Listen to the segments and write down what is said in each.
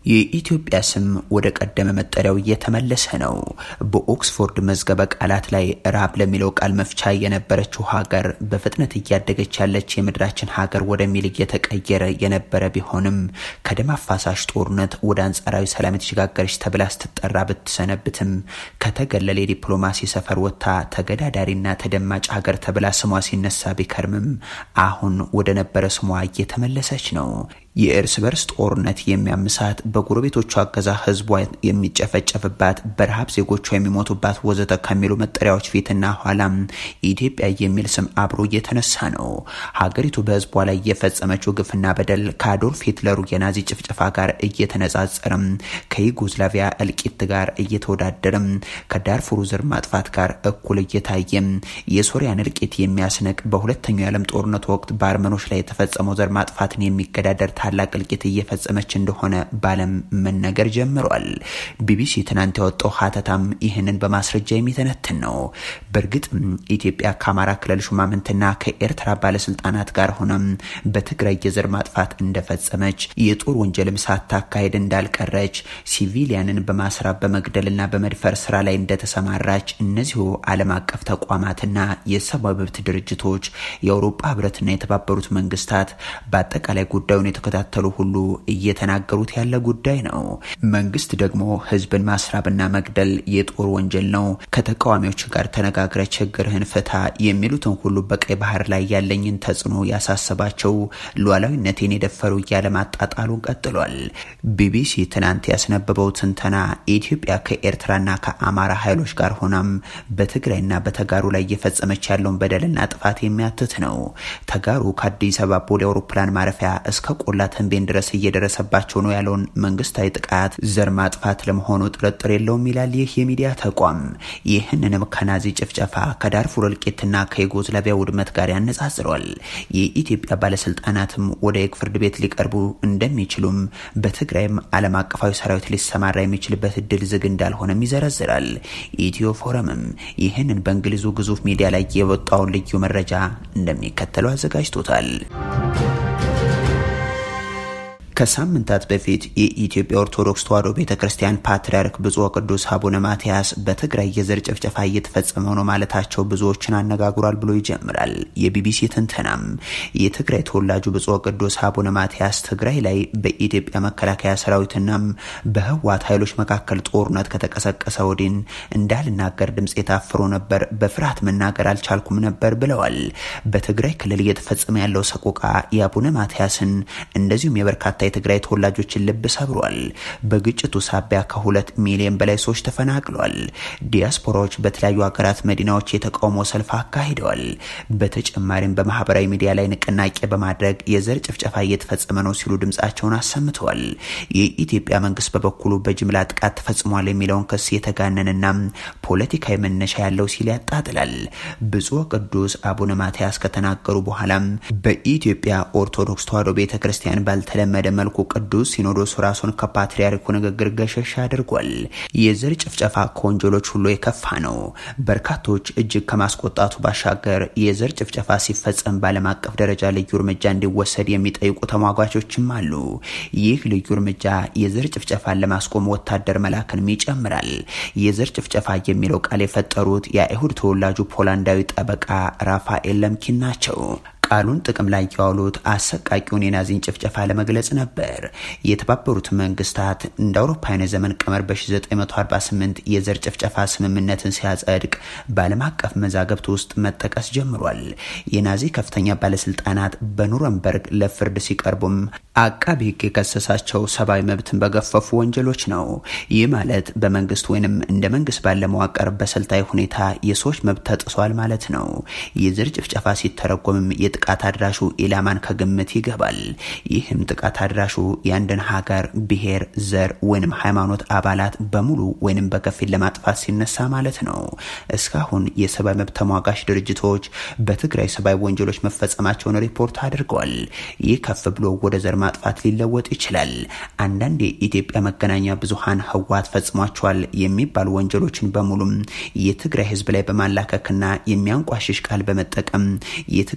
የኢትዮጵያ ስም ወደ ቀደመ መጠሪያው እየተመለሰ ነው። በኦክስፎርድ መዝገበ ቃላት ላይ ራብ ለሚለው ቃል መፍቻ የነበረችው ሀገር በፍጥነት እያደገች ያለች የምድራችን ሀገር ወደሚል እየተቀየረ የነበረ ቢሆንም ከደም አፋሳሽ ጦርነት ወደ አንጻራዊ ሰላም የተሸጋገረች ተብላ ስትጠራ ብትሰነብትም ከተገለለ የዲፕሎማሲ ሰፈር ወጥታ ተገዳዳሪና ተደማጭ ሀገር ተብላ ስሟ ሲነሳ ቢከርምም አሁን ወደ ነበረ ስሟ እየተመለሰች ነው። የእርስ በርስ ጦርነት የሚያምሳት በጎረቤቶቿ አገዛ ህዝቧ የሚጨፈጨፍባት በረሃብ ዜጎቿ የሚሞቱባት ወዘተ ከሚሉ መጠሪያዎች ፊትና ኋላም ኢትዮጵያ የሚል ስም አብሮ እየተነሳ ነው። ሀገሪቱ በህዝቧ ላይ የፈጸመችው ግፍና በደል ከአዶልፍ ሂትለሩ የናዚ ጭፍጨፋ ጋር እየተነጻጸረም፣ ከዩጎዝላቪያ እልቂት ጋር እየተወዳደረም፣ ከዳርፉሩ ዘር ማጥፋት ጋር እኩል እየታየም የሶሪያን እልቂት የሚያስንቅ በሁለተኛው የዓለም ጦርነት ወቅት በአርመኖች ላይ የተፈጸመው ዘር ማጥፋትን የሚገዳደር ታላቅ እልቂት እየፈጸመች እንደሆነ በዓለም መነገር ጀምሯል። ቢቢሲ ትናንት ያወጣው ሀተታም ይህንን በማስረጃ የሚተነትን ነው። በእርግጥ ኢትዮጵያ ከአማራ ክልል ሹማምንትና ከኤርትራ ባለስልጣናት ጋር ሆነም በትግራይ የዘር ማጥፋት እንደፈጸመች የጦር ወንጀልም ሳታካሄድ እንዳልቀረች ሲቪሊያንን በማስራብ በመግደልና በመድፈር ስራ ላይ እንደተሰማራች እነዚሁ ዓለም አቀፍ ተቋማትና የሰብአዊ መብት ድርጅቶች የአውሮፓ ህብረትና የተባበሩት መንግስታት በአጠቃላይ ጉዳዩን የተከታተሉ ሁሉ እየተናገሩት ያለ ጉዳይ ነው። መንግስት ደግሞ ህዝብን ማስራብና መግደል የጦር ወንጀል ነው፣ ከተቃዋሚዎች ጋር ተነጋግረ ችግርህን ፍታ የሚሉትን ሁሉ በቀይ ባህር ላይ ያለኝን ተጽዕኖ ያሳሰባቸው ሉዓላዊነቴን የደፈሩ እያለ ማጣጣሉን ቀጥሏል። ቢቢሲ ትናንት ያስነበበው ትንተና ኢትዮጵያ ከኤርትራና ከአማራ ኃይሎች ጋር ሆናም በትግራይና በተጋሩ ላይ እየፈጸመች ያለውን በደልና ጥፋት የሚያትት ነው። ተጋሩ ከአዲስ አበባ ቦሌ አውሮፕላን ማረፊያ እስከ ቆላ ተንቤን ድረስ እየደረሰባቸው ነው ያለውን መንግስታዊ ጥቃት ዘር ማጥፋት ለመሆኑ ጥርጥር የለውም ይላል ይህ የሚዲያ ተቋም። ይህንንም ከናዚ ጭፍጨፋ ከዳርፉር እልቂትና ከዩጎዝላቪያ ውድመት ጋር ያነጻጽሯል። የኢትዮጵያ ባለስልጣናትም ወደ የግ ፍርድ ቤት ሊቀርቡ እንደሚችሉም በትግራይም ዓለም አቀፋዊ ሰራዊት ሊሰማራ የሚችልበት እድል ዝግ እንዳልሆነም ይዘረዝራል። ኢትዮ ፎረምም ይህንን በእንግሊዙ ግዙፍ ሚዲያ ላይ የወጣውን ልዩ መረጃ እንደሚከተለው አዘጋጅቶታል። ከሳምንታት በፊት የኢትዮጵያ ኦርቶዶክስ ተዋሕዶ ቤተ ክርስቲያን ፓትርያርክ ብፁዕ ቅዱስ አቡነ ማትያስ በትግራይ የዘር ጭፍጨፋ እየተፈጸመ ነው ማለታቸው ብዙዎችን አነጋግሯል ብሎ ይጀምራል የቢቢሲ ትንተናም። የትግራይ ተወላጁ ብፁዕ ቅዱስ አቡነ ማትያስ ትግራይ ላይ በኢትዮጵያ መከላከያ ሰራዊትናም በህወሓት ኃይሎች መካከል ጦርነት ከተቀሰቀሰ ወዲን እንዳልናገር ድምፅ የታፍሮ ነበር፣ በፍርሃት መናገር አልቻልኩም ነበር ብለዋል። በትግራይ ክልል እየተፈጸመ ያለው ሰቆቃ የአቡነ ማትያስን እንደዚሁም የበርካታ የትግራይ ተወላጆችን ልብ ሰብሯል። በግጭቱ ሳቢያ ከሁለት ሚሊዮን በላይ ሰዎች ተፈናቅሏል። ዲያስፖራዎች በተለያዩ ሀገራት መዲናዎች የተቃውሞ ሰልፍ አካሂደዋል። በተጨማሪም በማህበራዊ ሚዲያ ላይ ንቅናቄ በማድረግ የዘር ጭፍጨፋ እየተፈጸመ ነው ሲሉ ድምጻቸውን አሰምተዋል። የኢትዮጵያ መንግስት በበኩሉ በጅምላ ጥቃት ተፈጽሟል የሚለውን ክስ የተጋነንና ፖለቲካዊ መነሻ ያለው ሲል ያጣጥላል። ብፁዕ ቅዱስ አቡነ ማትያስ ከተናገሩ በኋላም በኢትዮጵያ ኦርቶዶክስ ተዋሕዶ ቤተ ክርስቲያን ባልተለመደ መልኩ ቅዱስ ሲኖዶስ ራሱን ከፓትርያርኩ ንግግር ገሸሽ አድርጓል። የዘር ጭፍጨፋ ከወንጀሎች ሁሉ የከፋ ነው። በርካቶች እጅግ ከማስቆጣቱ ባሻገር የዘር ጭፍጨፋ ሲፈጸም በዓለም አቀፍ ደረጃ ልዩ እርምጃ እንዲወሰድ የሚጠይቁ ተሟጓቾችም አሉ። ይህ ልዩ እርምጃ የዘር ጭፍጨፋን ለማስቆም ወታደር መላክንም ይጨምራል። የዘር ጭፍጨፋ የሚለው ቃል የፈጠሩት የአይሁድ ተወላጁ ፖላንዳዊ ጠበቃ ራፋኤል ለምኪን ናቸው። ቃሉን ጥቅም ላይ ያዋሉት አሰቃቂውን የናዚን ጭፍጨፋ ለመግለጽ ነበር። የተባበሩት መንግስታት እንደ አውሮፓውያን ዘመን ቀመር በ1948 የዘር ጭፍጨፋ ስምምነትን ሲያጸድቅ በዓለም አቀፍ መዛግብት ውስጥ መጠቀስ ጀምሯል። የናዚ ከፍተኛ ባለስልጣናት በኑረምበርግ ለፍርድ ሲቀርቡም አቃቢ ሕግ የከሰሳቸው ሰብአዊ መብትን በገፈፉ ወንጀሎች ነው። ይህ ማለት በመንግስት ወይንም እንደ መንግስት ባለ መዋቅር በስልታዊ ሁኔታ የሰዎች መብት ተጥሷል ማለት ነው። የዘር ጭፍጨፋ ሲተረጎምም የጥቃት አድራሹ ኢላማን ከግምት ይገባል። ይህም ጥቃት አድራሹ የአንድን ሀገር ብሔር፣ ዘር ወይንም ሃይማኖት አባላት በሙሉ ወይንም በከፊል ለማጥፋት ሲነሳ ማለት ነው። እስካሁን የሰብአዊ መብት ተሟጋች ድርጅቶች በትግራይ ሰብአዊ ወንጀሎች መፈጸማቸውን ሪፖርት አድርገዋል። ይህ ከፍ ብሎ ወደ ዘር ማጥፋት ሊለወጥ ይችላል። አንዳንድ የኢትዮጵያ መገናኛ ብዙሃን ህወሓት ፈጽሟቸዋል የሚባሉ ወንጀሎችን በሙሉም የትግራይ ህዝብ ላይ በማላከክና የሚያንቋሽሽ ቃል በመጠቀም የትግራይ ተወላ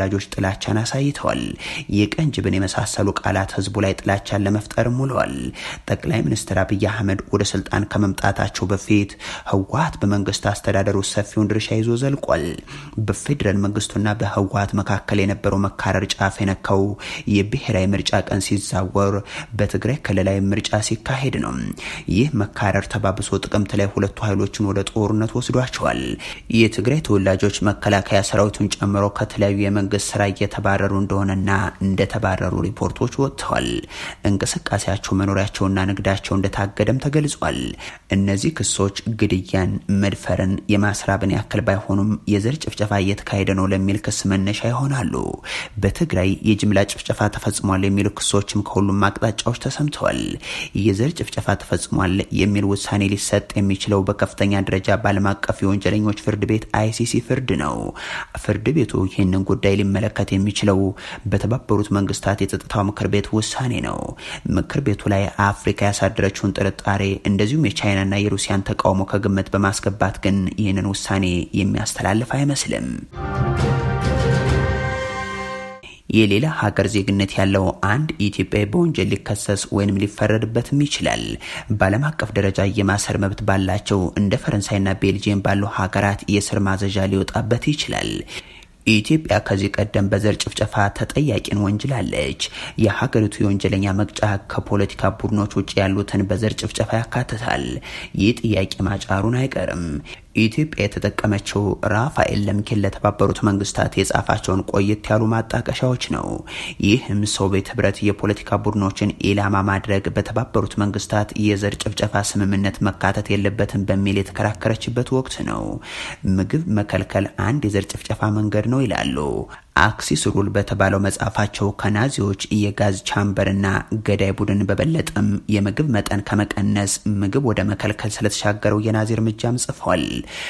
ተወላጆች ጥላቻን አሳይተዋል። የቀን ጅብን የመሳሰሉ ቃላት ህዝቡ ላይ ጥላቻን ለመፍጠርም ውለዋል። ጠቅላይ ሚኒስትር አብይ አህመድ ወደ ስልጣን ከመምጣታቸው በፊት ህወሀት በመንግስት አስተዳደሩ ሰፊውን ድርሻ ይዞ ዘልቋል። በፌዴራል መንግስቱና በህወሀት መካከል የነበረው መካረር ጫፍ የነካው የብሔራዊ ምርጫ ቀን ሲዛወር በትግራይ ክልላዊ ምርጫ ሲካሄድ ነው። ይህ መካረር ተባብሶ ጥቅምት ላይ ሁለቱ ኃይሎችን ወደ ጦርነት ወስዷቸዋል። የትግራይ ተወላጆች መከላከያ ሰራዊቱን ጨምሮ ከተለያዩ የመንግስት ስራ እየተባረሩ እንደሆነና እንደተባረሩ ሪፖርቶች ወጥተዋል። እንቅስቃሴያቸው፣ መኖሪያቸውና ንግዳቸው እንደታገደም ተገልጿል። እነዚህ ክሶች ግድያን፣ መድፈርን፣ የማስራብን ያክል ባይሆኑም የዘር ጭፍጨፋ እየተካሄደ ነው ለሚል ክስ መነሻ ይሆናሉ። በትግራይ የጅምላ ጭፍጨፋ ተፈጽሟል የሚሉ ክሶችም ከሁሉም አቅጣጫዎች ተሰምተዋል። የዘር ጭፍጨፋ ተፈጽሟል የሚል ውሳኔ ሊሰጥ የሚችለው በከፍተኛ ደረጃ በዓለም አቀፍ የወንጀለኞች ፍርድ ቤት አይሲሲ ፍርድ ነው። ፍርድ ቤቱ ይህንን ጉዳይ ሊመለከት የሚችለው በተባበሩት መንግስታት የጸጥታው ምክር ቤት ውሳኔ ነው። ምክር ቤቱ ላይ አፍሪካ ያሳደረችውን ጥርጣሬ እንደዚሁም የቻይናና የሩሲያን ተቃውሞ ከግምት በማስገባት ግን ይህንን ውሳኔ የሚያስተላልፍ አይመስልም። የሌላ ሀገር ዜግነት ያለው አንድ ኢትዮጵያዊ በወንጀል ሊከሰስ ወይንም ሊፈረድበትም ይችላል። በዓለም አቀፍ ደረጃ የማሰር መብት ባላቸው እንደ ፈረንሳይና ቤልጅየም ባሉ ሀገራት የስር ማዘዣ ሊወጣበት ይችላል። ኢትዮጵያ ከዚህ ቀደም በዘር ጭፍጨፋ ተጠያቂን ወንጅላለች። የሀገሪቱ የወንጀለኛ መቅጫ ከፖለቲካ ቡድኖች ውጭ ያሉትን በዘር ጭፍጨፋ ያካትታል። ይህ ጥያቄ ማጫሩን አይቀርም። ኢትዮጵያ የተጠቀመችው ራፋኤል ለምኪን ለተባበሩት መንግስታት የጻፋቸውን ቆየት ያሉ ማጣቀሻዎች ነው። ይህም ሶቪየት ህብረት የፖለቲካ ቡድኖችን ኢላማ ማድረግ በተባበሩት መንግስታት የዘር ጭፍጨፋ ስምምነት መካተት የለበትም በሚል የተከራከረችበት ወቅት ነው። ምግብ መከልከል አንድ የዘር ጭፍጨፋ መንገድ ነው ይላሉ። አክሲስ ሩል በተባለው መጽሐፋቸው ከናዚዎች የጋዝ ቻምበርና ገዳይ ቡድን በበለጠም የምግብ መጠን ከመቀነስ ምግብ ወደ መከልከል ስለተሻገረው የናዚ እርምጃም ጽፏል።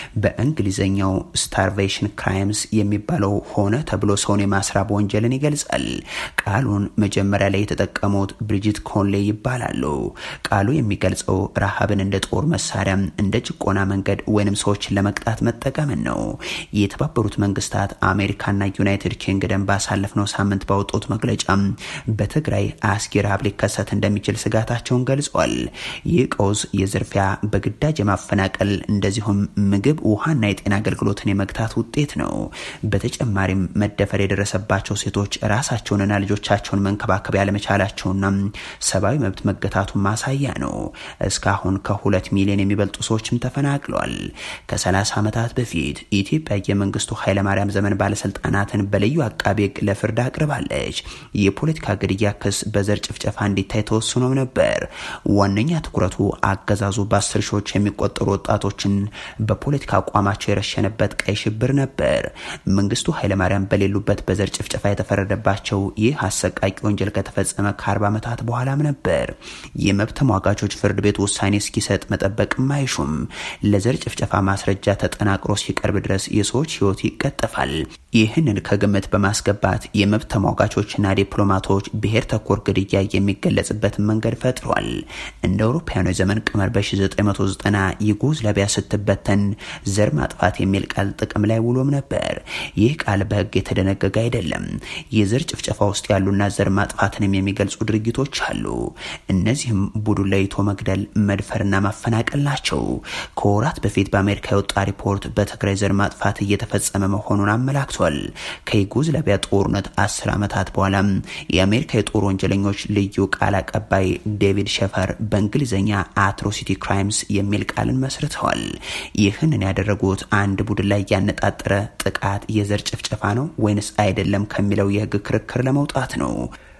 በእንግሊዝኛው ስታርቬሽን ክራይምስ የሚባለው ሆነ ተብሎ ሰውን የማስራብ ወንጀልን ይገልጻል። ቃሉን መጀመሪያ ላይ የተጠቀሙት ብሪጂት ኮንሌ ይባላሉ። ቃሉ የሚገልጸው ረሃብን እንደ ጦር መሳሪያ፣ እንደ ጭቆና መንገድ ወይንም ሰዎችን ለመቅጣት መጠቀምን ነው። የተባበሩት መንግስታት አሜሪካና ዩናይትድ ኪንግደም ባሳለፍነው ሳምንት ባወጡት መግለጫ በትግራይ አስጊ ረሃብ ሊከሰት እንደሚችል ስጋታቸውን ገልጿል። ይህ ቀውስ የዝርፊያ፣ በግዳጅ የማፈናቀል እንደዚሁም ምግብ፣ ውሃና የጤና አገልግሎትን የመግታት ውጤት ነው። በተጨማሪም መደፈር የደረሰባቸው ሴቶች ራሳቸውንና ልጆቻቸውን መንከባከብ ያለመቻላቸውና ሰብአዊ መብት መገታቱን ማሳያ ነው። እስካሁን ከሁለት ሚሊዮን የሚበልጡ ሰዎችም ተፈናቅለዋል። ከ30 ዓመታት በፊት ኢትዮጵያ የመንግስቱ ኃይለማርያም ዘመን ባለስልጣናትን በልዩ አቃቤ ሕግ ለፍርድ አቅርባለች። የፖለቲካ ግድያ ክስ በዘር ጭፍጨፋ እንዲታይ ተወስኖም ነበር። ዋነኛ ትኩረቱ አገዛዙ በአስር ሺዎች የሚቆጠሩ ወጣቶችን በፖለቲካ አቋማቸው የረሸነበት ቀይ ሽብር ነበር። መንግስቱ ኃይለማርያም በሌሉበት በዘር ጭፍጨፋ የተፈረደባቸው ይህ አሰቃቂ ወንጀል ከተፈጸመ ከ40 ዓመታት በኋላም ነበር። የመብት ተሟጋቾች ፍርድ ቤት ውሳኔ እስኪሰጥ መጠበቅም አይሹም። ለዘር ጭፍጨፋ ማስረጃ ተጠናቅሮ ሲቀርብ ድረስ የሰዎች ህይወት ይቀጠፋል። ይህንን ከግምት በማስገባት የመብት ተሟጋቾችና ዲፕሎማቶች ብሔር ተኮር ግድያ የሚገለጽበትን መንገድ ፈጥሯል። እንደ አውሮፓውያኑ የዘመን ቀመር በ1990 ዩጎዝላቪያ ስትበተን ዘር ማጥፋት የሚል ቃል ጥቅም ላይ ውሎም ነበር። ይህ ቃል በህግ የተደነገገ አይደለም። የዘር ጭፍጨፋ ውስጥ ያሉና ዘር ማጥፋትንም የሚገልጹ ድርጊቶች አሉ። እነዚህም ቡድን ለይቶ መግደል፣ መድፈርና ማፈናቀል ናቸው። ከወራት በፊት በአሜሪካ የወጣ ሪፖርት በትግራይ ዘር ማጥፋት እየተፈጸመ መሆኑን አመላክቷል። ከዩጎዝላቪያ ጦርነት አስር ዓመታት በኋላም የአሜሪካ የጦር ወንጀለኞች ልዩ ቃል አቀባይ ዴቪድ ሸፈር በእንግሊዝኛ አትሮሲቲ ክራይምስ የሚል ቃልን መስርተዋል። ይህንን ያደረጉት አንድ ቡድን ላይ ያነጣጠረ ጥቃት የዘር ጭፍጨፋ ነው ወይንስ አይደለም ከሚለው የህግ ክርክር ለመውጣት ነው።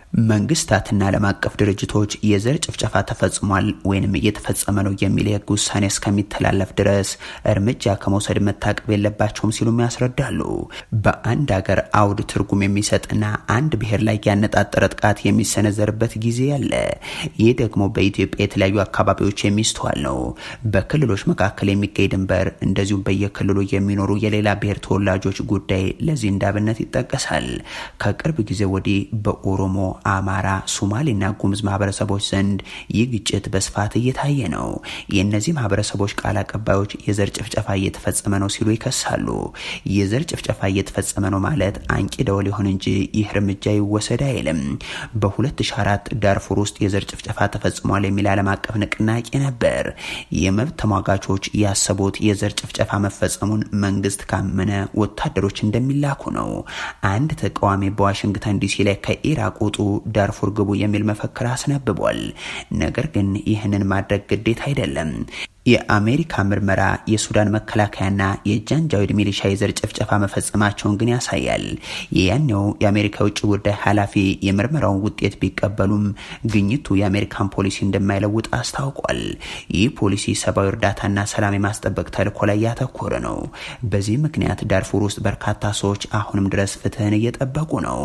መንግስታትና ዓለም አቀፍ ድርጅቶች የዘር ጭፍጨፋ ተፈጽሟል ወይንም እየተፈጸመ ነው የሚል የህግ ውሳኔ እስከሚተላለፍ ድረስ እርምጃ ከመውሰድ መታቀብ የለባቸውም ሲሉም ያስረዳሉ። በአንድ ሀገር አውድ ትርጉም የሚሰጥና አንድ ብሔር ላይ ያነጣጠረ ጥቃት የሚሰነዘርበት ጊዜ አለ። ይህ ደግሞ በኢትዮጵያ የተለያዩ አካባቢዎች የሚስተዋል ነው። በክልሎች መካከል የሚገኝ ድንበር፣ እንደዚሁም በየክልሉ የሚኖሩ የሌላ ብሔር ተወላጆች ጉዳይ ለዚህ እንዳብነት ይጠቀሳል። ከቅርብ ጊዜ ወዲህ በኦሮሞ አማራ፣ ሶማሌና ጉምዝ ማህበረሰቦች ዘንድ ይህ ግጭት በስፋት እየታየ ነው። የእነዚህ ማህበረሰቦች ቃል አቀባዮች የዘር ጭፍጨፋ እየተፈጸመ ነው ሲሉ ይከሳሉ። የዘር ጭፍጨፋ እየተፈጸመ ነው ማለት አንቂ ደወል ይሁን እንጂ ይህ እርምጃ ይወሰድ አይልም። በ2004 ዳርፉር ውስጥ የዘር ጭፍጨፋ ተፈጽሟል የሚል ዓለም አቀፍ ንቅናቄ ነበር። የመብት ተሟጋቾች ያሰቡት የዘር ጭፍጨፋ መፈጸሙን መንግስት ካመነ ወታደሮች እንደሚላኩ ነው። አንድ ተቃዋሚ በዋሽንግተን ዲሲ ላይ ከኢራቅ ውጡ፣ ዳርፉር ግቡ የሚል መፈክር አስነብቧል። ነገር ግን ይህንን ማድረግ ግዴታ አይደለም። የአሜሪካ ምርመራ የሱዳን መከላከያና የጃንጃዊድ ሚሊሻ የዘር ጭፍጨፋ መፈጸማቸውን ግን ያሳያል። የያኔው የአሜሪካ የውጭ ጉዳይ ኃላፊ የምርመራውን ውጤት ቢቀበሉም ግኝቱ የአሜሪካን ፖሊሲ እንደማይለውጥ አስታውቋል። ይህ ፖሊሲ ሰብአዊ እርዳታና ሰላም የማስጠበቅ ተልዕኮ ላይ ያተኮረ ነው። በዚህ ምክንያት ዳርፉር ውስጥ በርካታ ሰዎች አሁንም ድረስ ፍትህን እየጠበቁ ነው።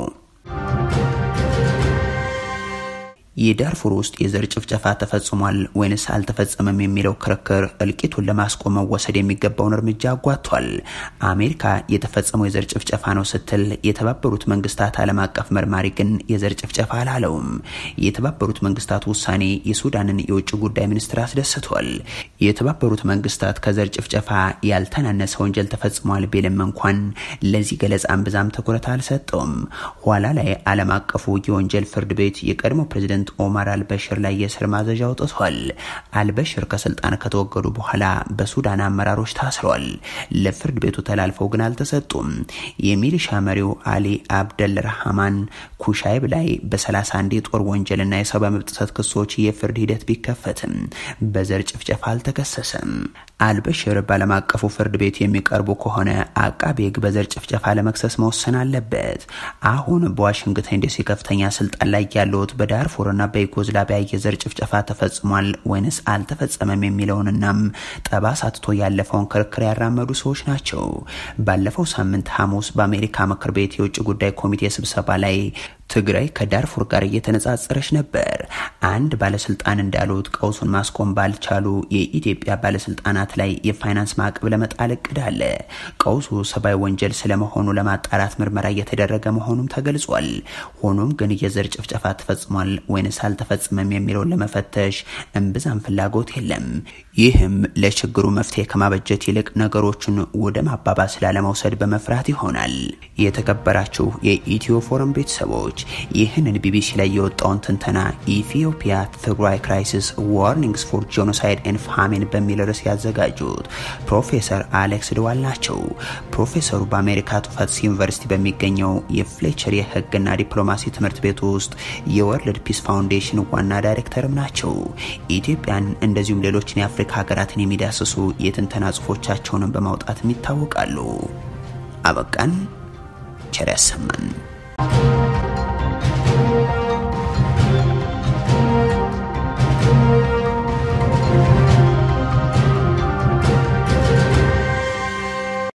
የዳርፉር ውስጥ የዘር ጭፍጨፋ ተፈጽሟል ወይንስ አልተፈጸመም የሚለው ክርክር እልቂቱን ለማስቆም መወሰድ የሚገባውን እርምጃ አጓቷል። አሜሪካ የተፈጸመው የዘር ጭፍጨፋ ነው ስትል፣ የተባበሩት መንግስታት ዓለም አቀፍ መርማሪ ግን የዘር ጭፍጨፋ አላለውም። የተባበሩት መንግስታት ውሳኔ የሱዳንን የውጭ ጉዳይ ሚኒስትር አስደስቷል። የተባበሩት መንግስታት ከዘር ጭፍጨፋ ያልተናነሰ ወንጀል ተፈጽሟል ቢልም እንኳን ለዚህ ገለጻን ብዛም ትኩረት አልሰጠውም። ኋላ ላይ ዓለም አቀፉ የወንጀል ፍርድ ቤት የቀድሞ ፕሬዝደንት ኦማር አልበሽር ላይ የእስር ማዘዣ አውጥቷል። አልበሽር ከስልጣን ከተወገዱ በኋላ በሱዳን አመራሮች ታስረዋል። ለፍርድ ቤቱ ተላልፈው ግን አልተሰጡም። የሚሊሻ መሪው አሊ አብደል ረሃማን ኩሻይብ ላይ በ31 የጦር ወንጀልና የሰብአዊ መብት ጥሰት ክሶች የፍርድ ሂደት ቢከፈትም በዘር ጭፍጨፋ አልተከሰሰም። አልበሽር በዓለም አቀፉ ፍርድ ቤት የሚቀርቡ ከሆነ አቃቤ ሕግ በዘር ጭፍጨፋ ለመክሰስ መወሰን አለበት። አሁን በዋሽንግተን ዲሲ ከፍተኛ ስልጣን ላይ ያሉት በዳርፉርና በዩጎዝላቪያ የዘር ጭፍጨፋ ተፈጽሟል ወይንስ አልተፈጸመም የሚለውንናም ጠባሳ ትቶ ያለፈውን ክርክር ያራመዱ ሰዎች ናቸው። ባለፈው ሳምንት ሐሙስ በአሜሪካ ምክር ቤት የውጭ ጉዳይ ኮሚቴ ስብሰባ ላይ ትግራይ ከዳርፉር ጋር እየተነጻጸረች ነበር። አንድ ባለስልጣን እንዳሉት ቀውሱን ማስቆም ባልቻሉ የኢትዮጵያ ባለስልጣናት ላይ የፋይናንስ ማዕቀብ ለመጣል እቅድ አለ። ቀውሱ ሰብአዊ ወንጀል ስለመሆኑ ለማጣራት ምርመራ እየተደረገ መሆኑም ተገልጿል። ሆኖም ግን የዘር ጭፍጨፋ ተፈጽሟል ወይንስ አልተፈጽመም የሚለውን ለመፈተሽ እምብዛም ፍላጎት የለም። ይህም ለችግሩ መፍትሄ ከማበጀት ይልቅ ነገሮችን ወደ ማባባስ ላለመውሰድ በመፍራት ይሆናል። የተከበራችሁ የኢትዮ ፎረም ቤተሰቦች ይህንን ቢቢሲ ላይ የወጣውን ትንተና ኢትዮጵያ ትግራይ ክራይሲስ ዋርኒንግስ ፎር ጄኖሳይድ ኤንድ ፋሚን በሚል ርዕስ ያዘጋጁት ፕሮፌሰር አሌክስ ድዋል ናቸው። ፕሮፌሰሩ በአሜሪካ ቱፈትስ ዩኒቨርሲቲ በሚገኘው የፍሌቸር የሕግና ዲፕሎማሲ ትምህርት ቤት ውስጥ የወርልድ ፒስ ፋውንዴሽን ዋና ዳይሬክተርም ናቸው። ኢትዮጵያን እንደዚሁም ሌሎችን የአፍሪካ ሀገራትን የሚዳስሱ የትንተና ጽሁፎቻቸውንም በማውጣትም ይታወቃሉ። አበቃን። ቸር ያሰማን።